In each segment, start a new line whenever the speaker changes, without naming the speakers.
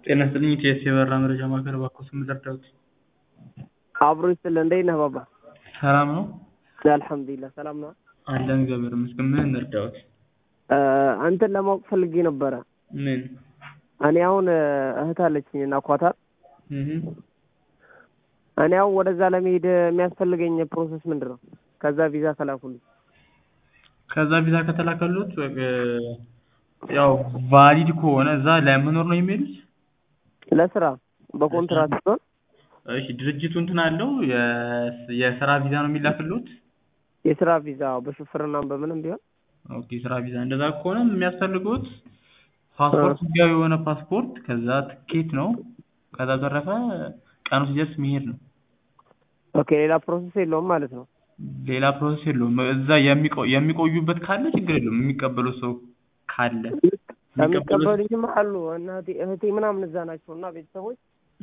ጤና ይስጥልኝ ኢቲኤስ የበረራ መረጃ ማዕከል እባክዎ ስም ልርዳዎት?
አብሮ ይስጥልኝ እንዴት ነህ ባባ?
ሰላም ነው?
አልሐምዱሊላህ ሰላም ነው።
አለን እግዚአብሔር ይመስገን ምን እንርዳዎት?
እንትን ለማወቅ ፈልጌ ነበረ።
ምን?
እኔ አሁን እህት አለችኝ እና ኳታር
እህ
እኔ አሁን ወደዛ ለመሄድ የሚያስፈልገኝ ፕሮሰስ ምንድን ነው? ከዛ ቪዛ ከላኩልኝ
ከዛ ቪዛ ከተላከሎት ያው ቫሊድ ከሆነ እዛ ለመኖር ነው የሚሄዱት?
ለስራ በኮንትራት ሲሆን
እሺ ድርጅቱ እንትን አለው የስራ ቪዛ ነው የሚላክልዎት?
የስራ ቪዛ በሹፍርና በምንም ቢሆን
ኦኬ የስራ ቪዛ እንደዛ ከሆነ የሚያስፈልጉት ፓስፖርት ህጋዊ የሆነ ፓስፖርት ከዛ ትኬት ነው ከዛ በተረፈ ቀኑ ሲደርስ መሄድ ነው።
ኦኬ ሌላ ፕሮሰስ የለውም ማለት ነው።
ሌላ ፕሮሰስ የለውም። እዛ የሚቆዩበት ካለ ችግር የለውም የሚቀበሉት ሰው ካለ
የሚቀበሉኝም አሉ እናቴ እህቴ ምናምን እዛ ናቸው እና ቤተሰቦች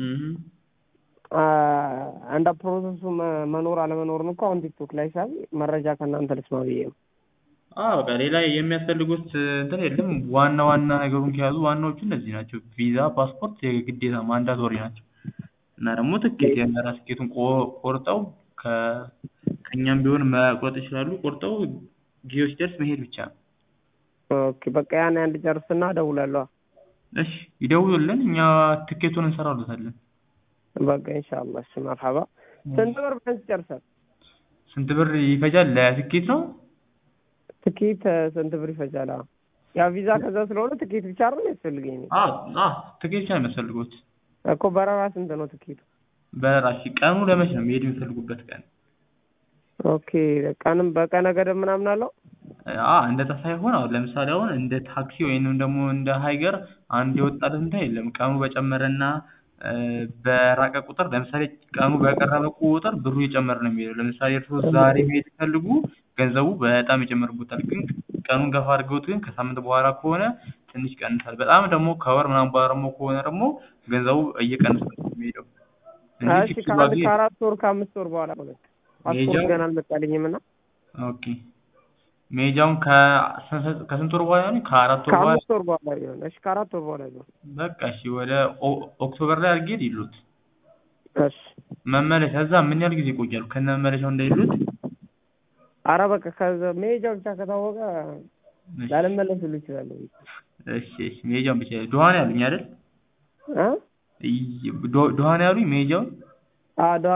እንደ ፕሮሰሱ መኖር አለመኖርን እኮ አሁን ቲክቶክ ላይ ሳይ መረጃ ከእናንተ ልስማ ብዬ ነው።
አዎ በቃ ሌላ የሚያስፈልጉት እንትን የለም። ዋና ዋና ነገሩን ከያዙ ዋናዎቹ እነዚህ ናቸው። ቪዛ፣ ፓስፖርት የግዴታ ማንዳቶሪ ናቸው እና ደግሞ ትኬት የበረራ ትኬቱን ቆርጠው ከእኛም ቢሆን መቁረጥ ይችላሉ። ቆርጠው ጊዜው ሲደርስ መሄድ ብቻ ነው።
ኦኬ በቃ ያን አንድ ጨርስና እደውላለሁ።
እሺ ይደውሉልን፣ እኛ ትኬቱን እንሰራለታለን።
በቃ ኢንሻአላህ። እሺ መርሐባ። ስንት ብር ቢያንስ ይጨርሳል?
ስንት ብር ይፈጃል? ለትኬት ነው?
ትኬት ስንት ብር ይፈጃል? ያ ቪዛ ከዛ ስለሆነ ትኬት ብቻ አይደል የሚያስፈልገኝ?
አዎ አዎ ትኬት ብቻ ነው የሚያስፈልጉት።
እኮ በረራ ስንት ነው ትኬቱ?
በረራ እሺ፣ ቀኑ ለመቼ ነው መሄድ የሚፈልጉበት ቀን?
ኦኬ ቀንም በቀነ ገደብ ምናምን አለው?
አ እንደዛ ሳይሆን አሁን ለምሳሌ አሁን እንደ ታክሲ ወይንም ደግሞ እንደ ሀይገር አንድ የወጣለት እንትን የለም። ቀኑ በጨመረና በራቀ ቁጥር ለምሳሌ ቀኑ በቀረበ ቁጥር ብሩ እየጨመረ ነው የሚሄደው። ለምሳሌ እርስዎ ዛሬ መሄድ ሲፈልጉ ገንዘቡ በጣም ይጨምርቦታል። ግን ቀኑን ገፋ አድርገውት ግን ከሳምንት በኋላ ከሆነ ትንሽ ይቀንሳል። በጣም ደግሞ ከወር ምናምን በኋላ ደግሞ ከሆነ ደግሞ ገንዘቡ እየቀነሰ ነው የሚሄደው።
እሺ ከአራት ወር ከአምስት ወር በኋላ ማለት ፓስፖርት ገና አልመጣልኝም እና
ኦኬ መሄጃውን ከስንት ወር በኋላ ነው? ከአራት ወር በኋላ
ከአምስት ወር በኋላ ቢሆን እሺ፣ ከአራት ወር በኋላ ቢሆን
በቃ እሺ፣ ወደ ኦክቶበር ላይ አድርጌ ይሉት።
እሺ
መመለሻ እዛ ምን ያህል ጊዜ ይቆያሉ? ከነ መመለሻው እንዳይሉት።
አረ በቃ ከዛ መሄጃ ብቻ ከታወቀ ላልመለስ ሁሉ እችላለሁ።
እሺ እሺ፣ መሄጃውን ብቻ ዶሃን ያሉኝ አይደል?
እ
ዶሃን ያሉኝ መሄጃውን
አ